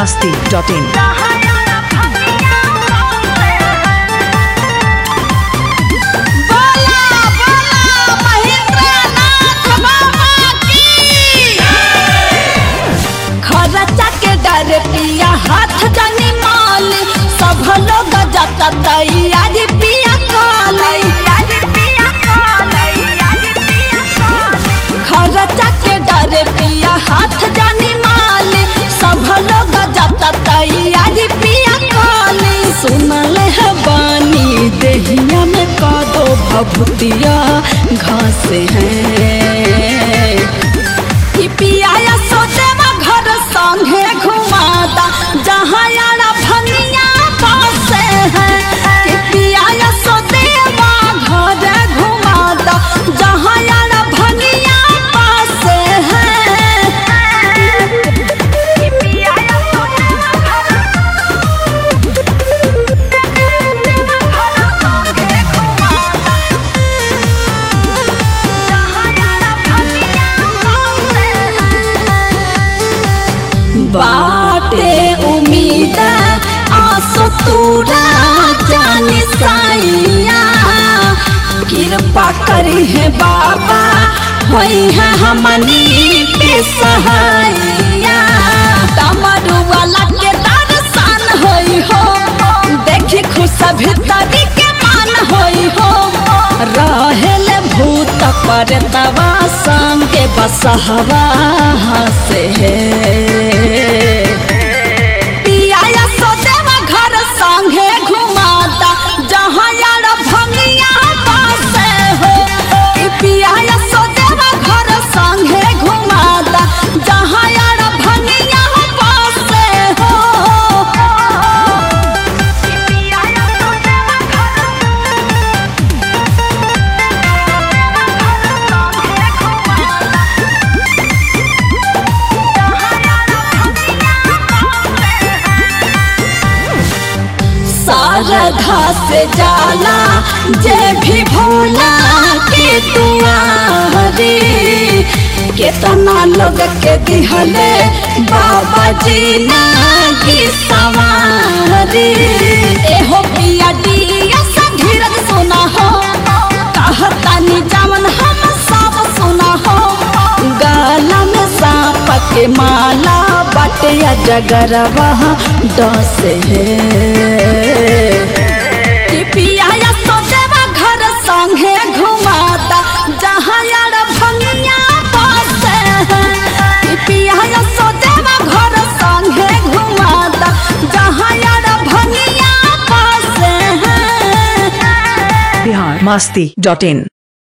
masti.in. बोला बोला महेंद्रनाथ बाबा की खर्चा के डर पिया हाथ जानी माल सब लोग जाता तैयारी पिया काली खर्चा के डर पिया हाथ जानी माल सब लोग जाता तैयारी पिया काली सुनल है बानी देहिया में कादो भभूतिया घास है कि पिया सोचेवा घर संगे घुमाता जहाँ यारा भनिया पासे है कि पिया सोचेवा घर घुमाता जहाँ यारा भनिया पासे है कि पिया सोचेवा बाटे उम्मीद आसो तूरा जानी साइया कृपा करी है बाबा होई है हमनी के सहाइया डमरू वाला के दर्शन होई हो देखी खुश भीतरी के मान होई हो रहेल भूत पर तवा संगे बसहवा से पिया सोदेवा घर संगे घुमाता जहाँ यार भंगिया पासे हो कि पिया सोदेवा घर संगे घुमाता जहाँ यार भंगिया पासे हो शारदा से जाला जे भी भोला के दुआरे केतना लोग के दिहले बाबा जी नागी सवारे एहो पिया डिया सा धीरज सोना हो कहतानी जावन हम सब सुना हो गाला में सांप के माला बटिया जगरवा डस है कि पिया सोचेवा घर संगे घुमाता जहाँ यार भंगिया बसे है कि पिया सोचेवा घर संगे घुमाता जहाँ यार भंगिया बसे है Bihar masti.in.